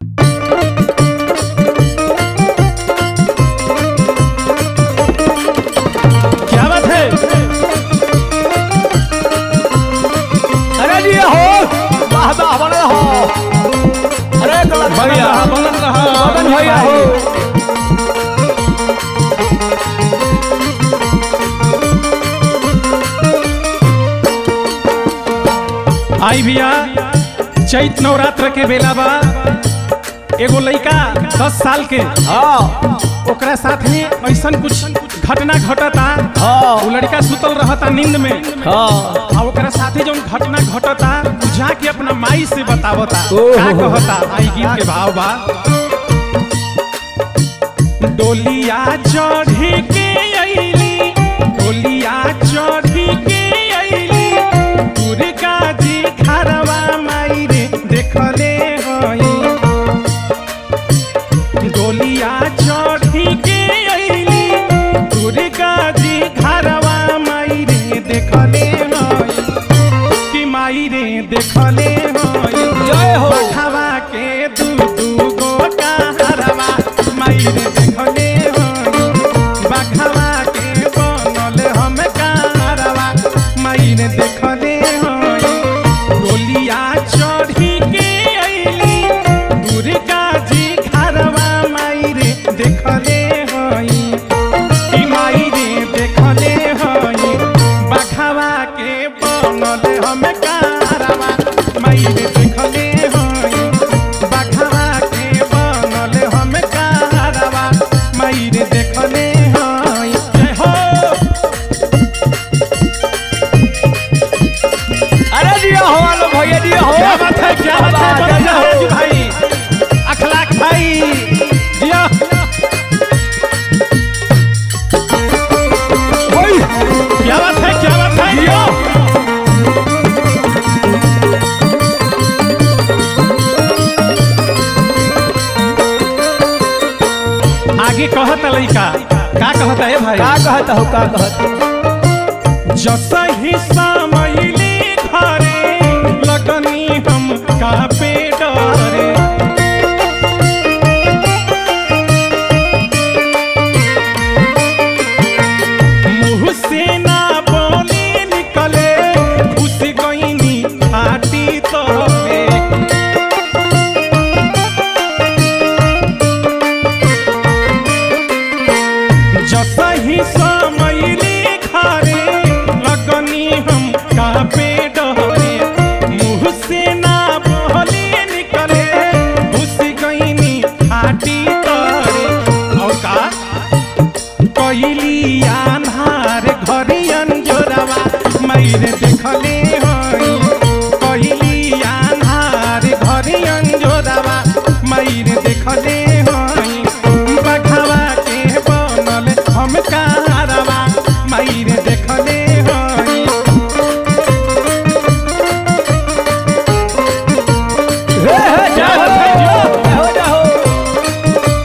क्या बात है अरे जी हो वाह वाह बने हो अरे गलत भैया बनल रहा मदन भैया हो आई भैया चैत नवरात्र के बेला बा एगो लइका दस साल के हाँ ओकरा साथ में ऐसन कुछ घटना घटता हाँ वो लड़का सुतल रहता नींद में हाँ आ ओकरा साथे जौन घटना घटता बुझा के अपना माई से बतावता ओहो। का कहता आई गीत के भाव बा डोलिया चढ़ी के अइली डोलिया चढ़ी के अइली दुर्गा जी खरवा माई रे देखले हई डोलिया चढ़ी के अइली दुर्गा जी घरवा माई रे देखले हई कि माई रे देखले हई जय हो बखवा के दू दू गो हरवा माई रे देखले हई बखवा के बनल हम कारवा माई रे देखले हई डोलिया चढ़ी के अइली दुर्गा जी घरवा माई रे देखले हई कि माई रे देखले हई बखवा के बनल हम कारवा माई रे देखले हई बखवा के बनल हम कारवा माई रे देखले हई जय हो अरे जी हो आलो भैया जी हो क्या बात है क्या बात है वाह, बन जय है हो। जी भाई अखलाक भाई दिया ओए, क्या बात है क्या बात है दिया आगे कहता लइका का कहता है भाई का कहता हो का कहता जसही समैली घरे लगनी हम कापे डरे मुँह से ना बोली निकले घुस गईनी फाटी तोरे जसही समैली घरे लगनी हम कापे डरे मुँह से ना बोली निकले घुस गईनी फाटी तोरे और का कैली आन्हार घरियन जोरावा मैरे देखले हई कैली आन्हार घरियन जोरावा मैरे देखले हई बखवा के बनल हम कारवा मैरे देखले हई हे हे क्या जय बात है, हो जय हो जय हो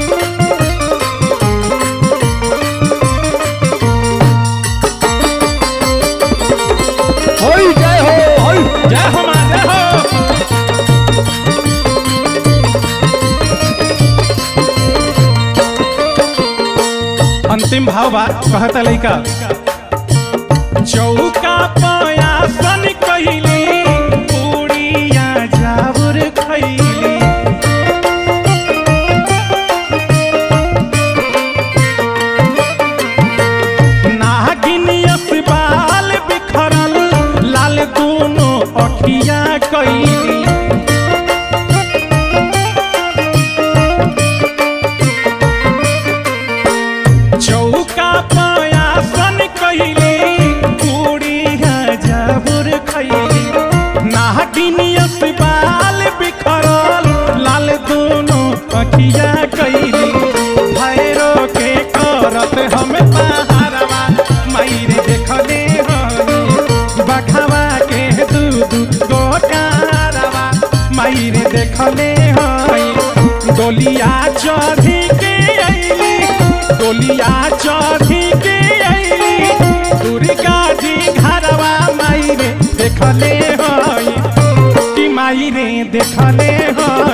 ओए जय हो ओए जय हो माँ जय हो अंतिम भाव बा कहता लइका चौका पयासन कइली पूड़िया जाउर खइली नागिनियस बाल बिखरल लाल दोनों अखिया कइली चौका पयासन कइली पूड़िया जाबुर खइली नागिनियस बाल बिखरल लाल दोनों अखिया कइली भैरो के करत हम पहाड़वा माइरे देखले हई बखवा के दू दू गोटारवा माइरे देखले हई डोलिया चढ़ी के अइली डोलिया चढ़ी के अइली दुर्गा जी घरवा माई रे देखले हई कि माई रे देखले हई